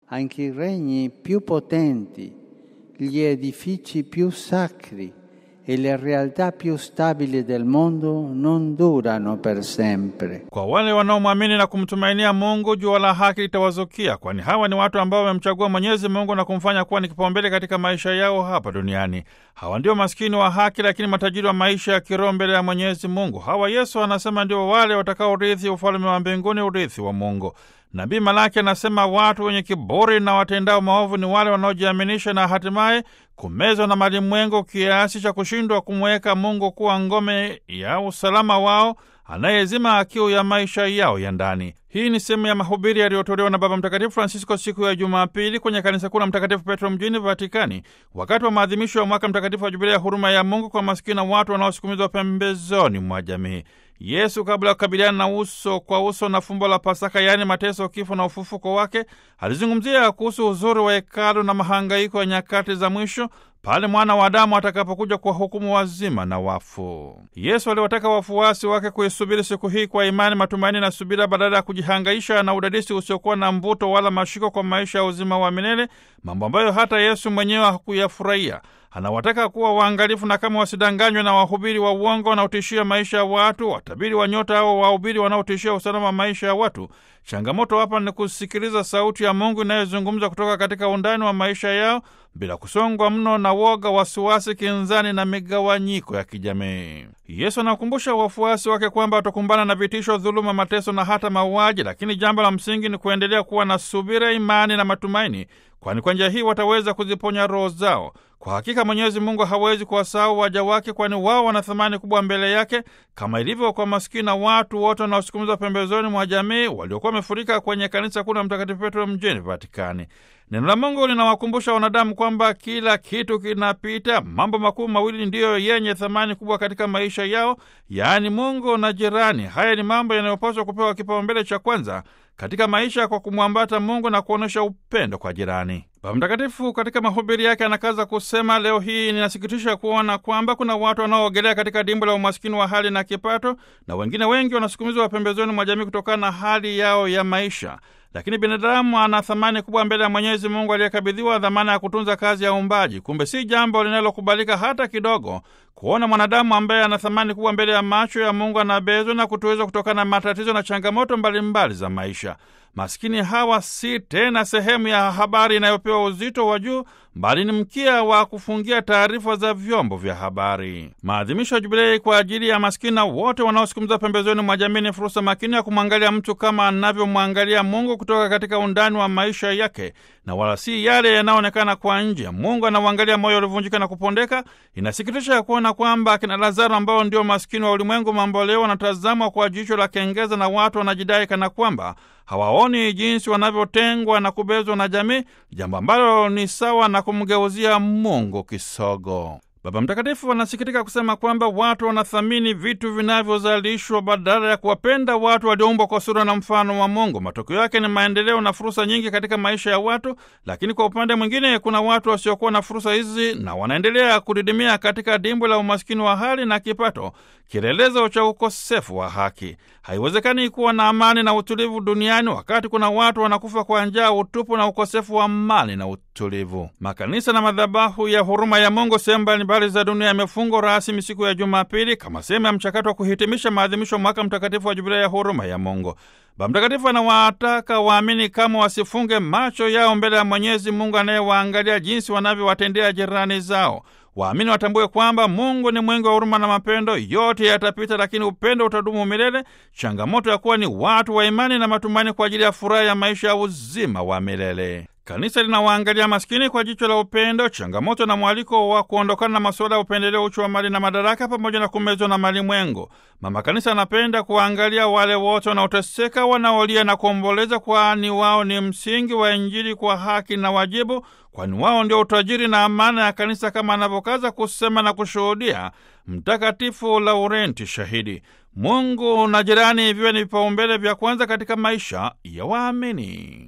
anche i regni più potenti, gli edifici più sacri e le realtà più stabili del mondo non durano per sempre. Kwa wale wanaomwamini na kumtumainia Mungu, jua la haki litawazukia, kwani hawa ni watu ambao wamemchagua Mwenyezi Mungu na kumfanya kuwa ni kipaumbele katika maisha yao hapa duniani. Hawa ndio maskini wa haki, lakini matajiri wa maisha ya kiroho mbele ya Mwenyezi Mungu. Hawa Yesu anasema ndio wale watakaorithi ufalme wa mbinguni, urithi wa Mungu. Nabii Malaki anasema watu wenye kiburi na watendao maovu ni wale wanaojiaminisha na hatimaye kumezwa na malimwengu kiasi cha kushindwa kumweka Mungu kuwa ngome ya usalama wao anayezima kiu ya maisha yao ya ndani. Hii ni sehemu ya mahubiri yaliyotolewa na Baba Mtakatifu Francisco siku ya Jumapili kwenye kanisa kuu la Mtakatifu Petro mjini Vatikani, wakati wa maadhimisho ya mwaka mtakatifu wa Jubilia ya huruma ya Mungu kwa masikini na watu wanaosukumizwa pembezoni mwa jamii. Yesu kabla ya kukabiliana na uso kwa uso na fumbo la Pasaka, yaani mateso, kifo na ufufuko wake, alizungumzia kuhusu uzuri wa hekalu na mahangaiko ya nyakati za mwisho pale mwana wa Adamu atakapokuja kuwahukumu wazima na wafu. Yesu aliwataka wafuasi wake kuisubiri siku hii kwa imani, matumaini na subira, badala ya kujihangaisha na udadisi usiokuwa na mvuto wala mashiko kwa maisha ya uzima wa milele, mambo ambayo hata Yesu mwenyewe hakuyafurahia. Anawataka kuwa waangalifu na kama wasidanganywe na wahubiri wa uongo wanaotishia maisha ya watu, watabiri wa nyota au wahubiri wanaotishia usalama wa maisha ya watu. Changamoto hapa ni kusikiliza sauti ya Mungu inayozungumza kutoka katika undani wa maisha yao bila kusongwa mno na woga, wasiwasi, kinzani na migawanyiko ya kijamii. Yesu anakumbusha wafuasi wake kwamba watakumbana na vitisho, dhuluma, mateso na hata mauaji, lakini jambo la msingi ni kuendelea kuwa na subira, imani na matumaini, kwani kwa njia hii wataweza kuziponya roho zao. Kwa hakika Mwenyezi Mungu hawezi kuwasahau waja wake, kwani wao wana thamani kubwa mbele yake, kama ilivyo kwa masikini na watu wote wanaosukumizwa pembezoni mwa jamii waliokuwa wamefurika kwenye kanisa kuu la Mtakatifu Petro mjini Vatikani. Neno la Mungu linawakumbusha wanadamu kwamba kila kitu kinapita. Mambo makuu mawili ndiyo yenye thamani kubwa katika maisha yao, yaani Mungu na jirani. Haya ni mambo yanayopaswa kupewa kipaumbele cha kwanza katika maisha kwa kumwambata Mungu na kuonyesha upendo kwa jirani. Baba Mtakatifu katika mahubiri yake anakaza kusema, leo hii ninasikitisha kuona kwamba kuna watu wanaoogelea katika dimbo la umaskini wa hali na kipato, na wengine wengi wanasukumizwa pembezoni mwa jamii kutokana na hali yao ya maisha. Lakini binadamu ana thamani kubwa mbele ya Mwenyezi Mungu aliyekabidhiwa dhamana ya kutunza kazi ya uumbaji. Kumbe si jambo linalokubalika hata kidogo kuona mwanadamu ambaye ana thamani kubwa mbele ya macho ya Mungu anabezwa na kutuweza kutokana na matatizo na changamoto mbalimbali mbali za maisha. Maskini hawa si tena sehemu ya habari inayopewa uzito wa juu, bali ni mkia wa kufungia taarifa za vyombo vya habari. Maadhimisho ya Jubilei kwa ajili ya maskini na wote wanaosukumizwa pembezoni mwa jamii ni fursa makini ya kumwangalia mtu kama anavyomwangalia Mungu kutoka katika undani wa maisha yake, na wala si yale yanayoonekana kwa nje. Mungu anauangalia moyo uliovunjika na kupondeka. Inasikitisha ya kuona kwamba akina Lazaro ambao ndio maskini wa ulimwengu mambo leo wanatazamwa kwa jicho la kengeza, na watu wanajidai kana kwamba hawaoni jinsi wanavyotengwa na kubezwa na jamii, jambo ambalo ni sawa na kumgeuzia Mungu kisogo. Baba Mtakatifu anasikitika kusema kwamba watu wanathamini vitu vinavyozalishwa badala ya kuwapenda watu walioumbwa kwa sura na mfano wa Mungu. Matokeo yake ni maendeleo na fursa nyingi katika maisha ya watu, lakini kwa upande mwingine kuna watu wasiokuwa na fursa hizi na wanaendelea kudidimia katika dimbwi la umaskini wa hali na kipato, kielelezo cha ukosefu wa haki. Haiwezekani kuwa na amani na utulivu duniani wakati kuna watu wanakufa kwa njaa, utupu na ukosefu wa amani na utulivu. Makanisa na madhabahu ya huruma ya Mungu sehemu mbalimbali za dunia yamefungwa rasmi siku ya Jumapili kama sehemu ya mchakato wa kuhitimisha maadhimisho ya mwaka mtakatifu wa Jubilia ya huruma ya Mungu. Baba Mtakatifu anawataka waamini kama wasifunge macho yao mbele ya Mwenyezi Mungu anayewaangalia jinsi wanavyowatendea jirani zao. Waamini watambue kwamba Mungu ni mwingi wa huruma na mapendo. Yote yatapita, lakini upendo utadumu milele. Changamoto ya kuwa ni watu wa imani na matumaini kwa ajili ya furaha ya maisha ya uzima wa milele. Kanisa linawaangalia maskini kwa jicho la upendo, changamoto na mwaliko wa kuondokana na masuala ya upendeleo, uchu wa mali na madaraka, pamoja na kumezwa na malimwengu. Mama Kanisa anapenda kuwaangalia wale wote wanaoteseka, wanaolia na kuomboleza, kwani wao ni msingi wa Injili kwa haki na wajibu, kwani wao ndio utajiri na amana ya Kanisa, kama anavyokaza kusema na kushuhudia Mtakatifu Laurenti Shahidi. Mungu na jirani viwe ni vipaumbele vya kwanza katika maisha ya waamini.